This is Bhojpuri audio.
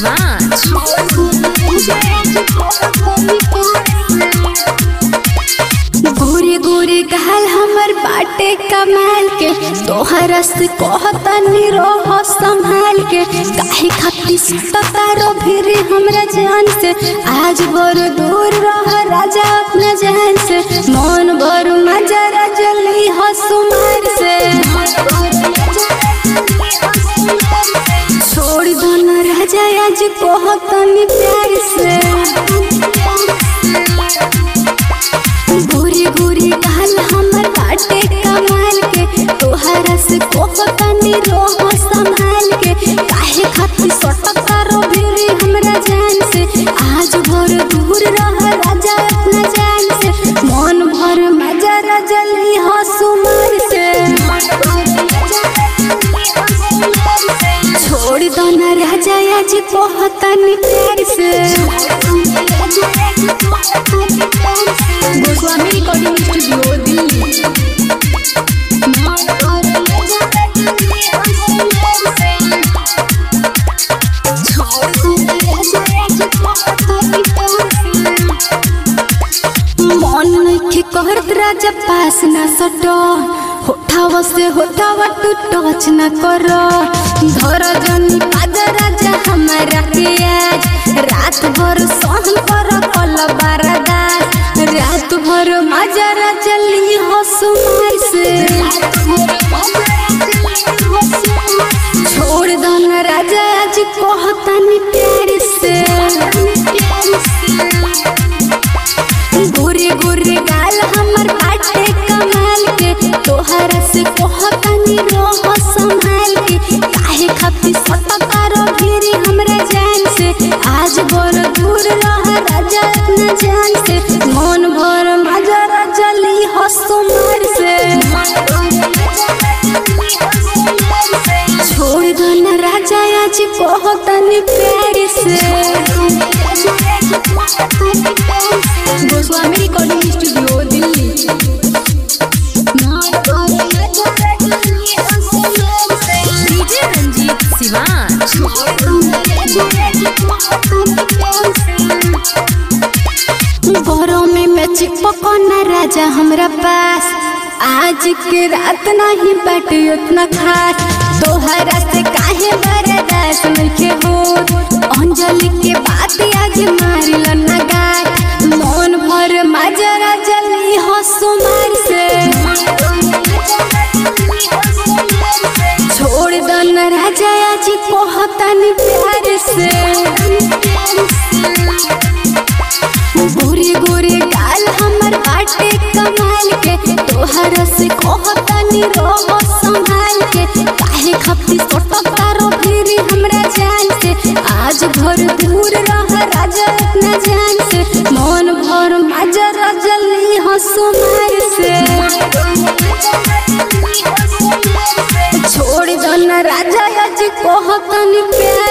शिवांश गोरे गोरे गाल हमर बाटे कमाल के तोहरा से कहतनी रोह संभाल के काहे खातिर सतारो फिर हमरा जान से आज बर दूर रह राजा अपना जान से मन भर मजा रजली हसुमार से छोड़ दो न राजा आज कहतनी प्यार से गोरी गोरी गाल हमर बाटे कमाल के तोहरा से कोहतनी रोह संभाल के काहे खातिर सटका रो भिरी हमरा जान से आज भर दूर रह राजा अपना जान से मन भर मजा रजली हसुमार से छोड़ दो न राजा आज कोहतनी प्यार से गोस्वामी रिकॉर्डिंग स्टूडियो दिल्ली मन नइखे कहत राजा पास ना सटो होठावा से होठावा तू टच ना करो धर जनी पाद राजा हमारा के आज रात भर सहन कर कल बारदास रात भर मजा राजा ली हसुमार से छोड़ दो न राजा आज कहतनी प्यार से गोरे गोरे गाल हमर बाटे कमाल के तोहरा से कहतनी रोह संभाल के काहे खातिर सटकारो फिरी हमरा जान से आज बर दूर रह राजा अपना जान से मन भर मजा रजली हसुमार से छोड़ दो न राजा आज कहतनी प्यार से Goswami recording studio Delhi DJ Ranjeet Shivansh गरमी में चिपकना राजा हमरा पास आज के रात नहीं बाटे उतना खास तोहरा से काहे बर्दाश्त नइखे होत अंजलि के बात आज मारिल न गाय मन भर मजरा जली हसुमार से छोड़ दो न राजा आज कहतनी प्यार से गोरे गोरे गाल हमर बाटे कमाल के तोहरा से कहतनी रोह संभाल के काहे खपती सटका रो फिरी हमरा जान से आज घर दूर रह राजा अपना जान से मन भर मजा रजली हसुमार से छोड़ दो न राजा आज कहतनी प्यार